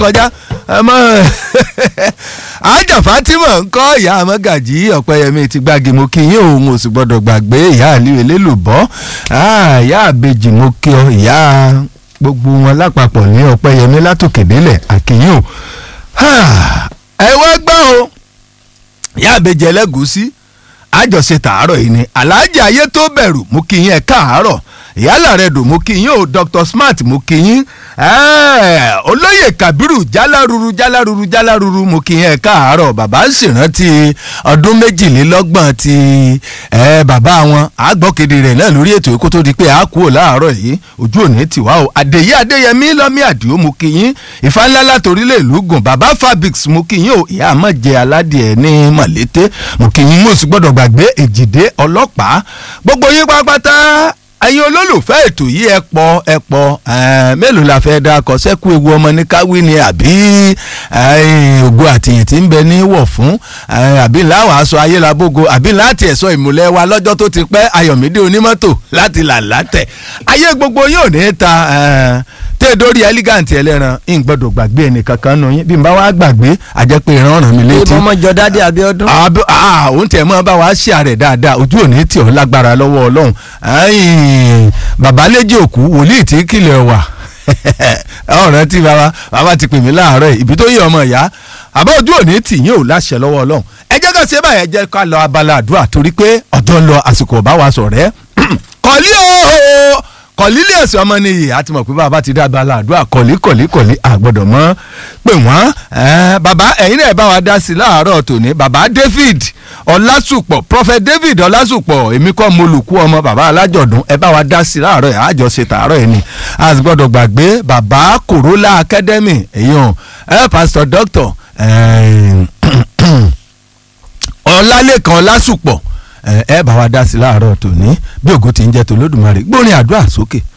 kọjá ọmọ àjà Fatima ń kọ́ ìyá amọ́gàjì ọ̀pẹ́yẹmí ti gbági mo kí yín òun ò sì gbọ́dọ̀ gbàgbé ìyá àlíwò elélùbọ́ ìyá àbejì mo kí ọ ìyá gbogbo wọn lápapọ̀ ní ọ̀pẹ́yẹmí látòkè délẹ̀ àkíyìn o ẹ wá gbọ́ o ìyá àbejì ẹlẹ́gùúsí àjọṣe tàárọ̀ yìí ni aláàjì ayé tó bẹ̀rù mo kí yín ẹ káàárọ̀ ìyálà rẹ dùn mo kí yín o Dr. Smart mo kí yín olóyè Kabiru jáláruru jáláruru jáláruru mo kí yín ẹ káàárọ̀ bàbá ń ṣèrántí ọdún méjìlélọ́gbọ̀n ti bàbá wọn àgbọ̀kéde rẹ̀ náà lórí ètò kó tó di pé a kúrò láàárọ̀ yìí ojú òní tiwa o àdèyí adéyẹmí lọ́mí àdìo mo kí yín ìfáńlá látòrílẹ̀ ìlú gùn bàbá fabrics mo kí yín o ìyá àmọ̀jẹ aládìẹ ní mọ̀lété mo kí yín mo sì gbọ́dọ̀ gbàgbé èjìdé ọlọ́pàá gbogbo yín pápátá ẹ̀yin olólùfẹ́ ètò yìí ẹ pọ̀ ẹ pọ̀ mélòó la fẹ́ dá akọ sẹ́kù ewu ọmọ ní káwí ni àbí ògo àtìyìn tí ń bẹ ní wọ̀ fún àbí láwọn aṣọ ayélujábógo àbí láti ẹ̀sọ́ ìmùlẹ̀ wa lọ́jọ́ tó ti pẹ́ ayọ̀mídé onímọ́tò láti là látẹ̀ ayé gbogbo yóò ní ta tẹ́ dórí elegant ẹlẹ́ran ń gbọ́dọ̀ gbàgbé ẹnìkan kan nù yín bí n bá wá gbàgbé àjẹpẹ́ ìran ràn mí létí. ìbọn mọ́jọ dádé Abíọ́dún. òun tẹ̀ mọ́ bá wa ṣe àrẹ̀ dáadáa ojú òní tì ọ́ lágbára lọ́wọ́ Ọlọ́run bàbá léjì òkú wòlíì tí kìlẹ̀ wà ọ̀rẹ́ tí bàbá bàbá ti pè mí láàárọ̀ ibi tó yẹ ọmọ ìyá àbá ojú òní tì yín ò láṣẹ lọ́wọ́ Ọlọ́run ẹ jẹ́ ká ṣe báyẹn jẹ́ ká lọ abala àdúrà torí pé ọ̀dọ́ ń lọ àsìkò ọ̀bá wa sọ̀rẹ́ kọ́lí ooo kọ̀lílé ẹ̀sìn ọmọ nìyí àti mọ̀ pé bàbá ti dábàá làdúrà kọ̀lí kọ̀lí kọ̀lí àgbọ̀dọ̀ mọ́ pé wọ́n bàbá ẹ̀yin náà bá wa dá sí láàárọ̀ tòní bàbá David ọlásùpọ̀ prophet David ọlásùpọ̀ èmi kọ́ mo lùkú ọmọ bàbá alájọ̀dún ẹ bá wa dá sí láàárọ̀ ẹ̀ àjọṣe tààrọ̀ ẹ̀ ni a sì gbọ́dọ̀ gbàgbé bàbá Corolla Academy èyàn ẹ pastor doctor ọlálẹ́kan ọlásùpọ̀ ẹ bá wa dá sí láàárọ̀ tòní bí ògo ti ń jẹ́ tòlódùmarè gbórin àdúrà sókè.